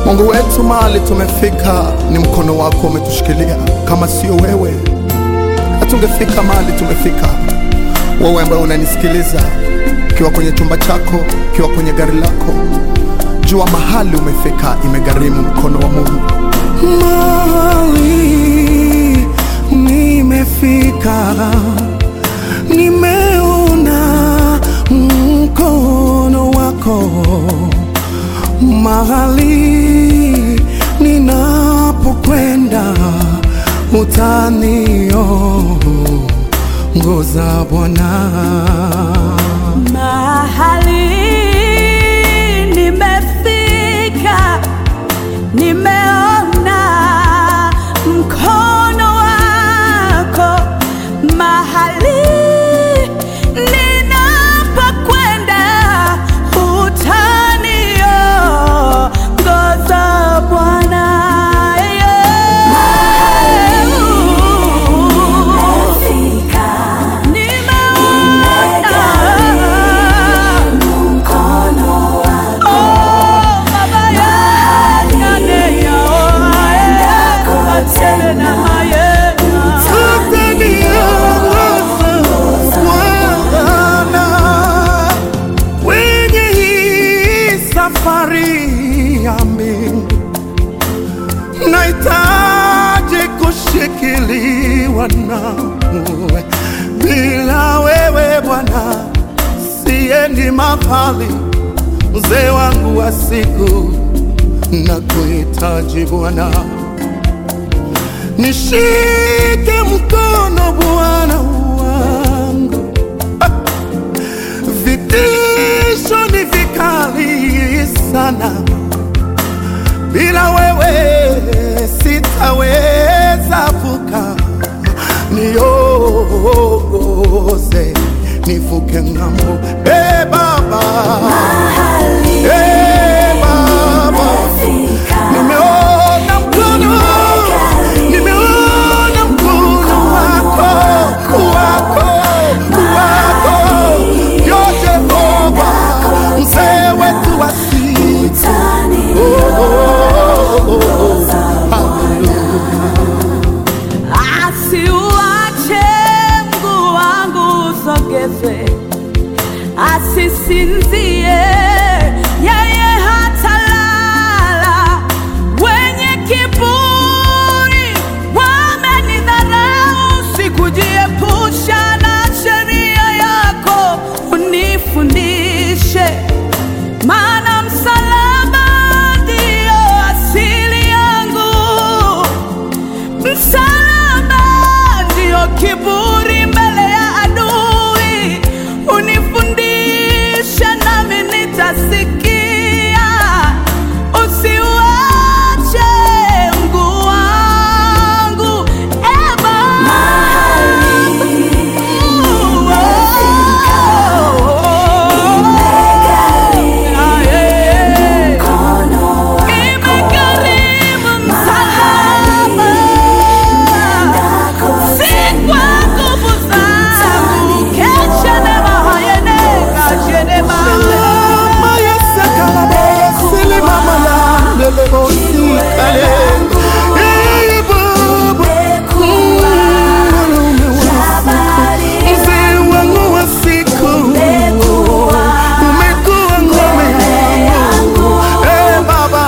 Mungu wetu, mahali tumefika ni mkono wako umetushikilia. Kama sio wewe, hatungefika mahali tumefika. Wewe ambaye unanisikiliza, ukiwa kwenye chumba chako, ukiwa kwenye gari lako, jua mahali umefika, imegharimu mkono wa Mungu. Mahali nimefika, nimeona mkono wako. Mahali ninapokwenda, utaniongoza Bwana. Mahali nimefika, nimeona mkono wako. Mahali ninapokwenda, utaniongoza Bwana. Nimeona Bwana, kwenye hii safari yami nahitaji kushikiliwa nawe. Bila wewe Bwana siendi mahali, mzee wangu wa siku na kuhitaji Bwana, nishike mkono Bwana wangu vitisho ni vikali sana, bila wewe sitaweza vuka. Niongoze nivuke ng'ambo, e Baba, e Baba, nimeona mkono, nimeona mkono wako, wako, wako, yo Jehova, mzee wetu wa siku. Oh, oh, oh, oh. Asiuache mguu wangu usogezwe, asisinzie yeye hatalala. Wenye kiburi wamenidharau, sikujiepusha na sheria yako, unifundishe maana msalaba ndio asili yangu msalaba ndio kiburi mbele ya adui, unifundisha nami nitasikia. Usiuache mguu wangu e Baba. Ah, eh. Imegharimu msalaba, si kwa nguvu zangu. Kesha nema hayene, kashe nema. Mama yesakalabo, sili mama yandelebo sikale. Eh, Baba, mwanaume wa siku, mzee wangu wa siku, umekuwa ngome yangu. Eh, Baba,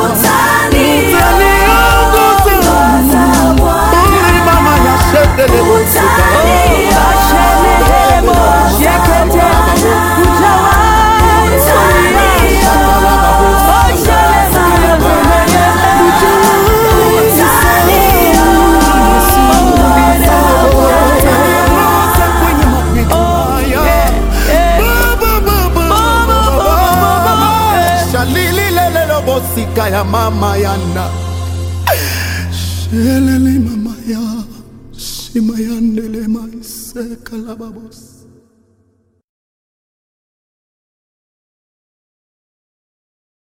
utaniongoza. Uli mama yashedelebo sikale. Kashe nebo, shekete, ujawai kuliasha. Oshe Utaniongoza kwenye mapito haya. Baba, Baba, Baba. Shalililelelo bosika ya mama yana shelele mama ya shima yandele maiseka la babos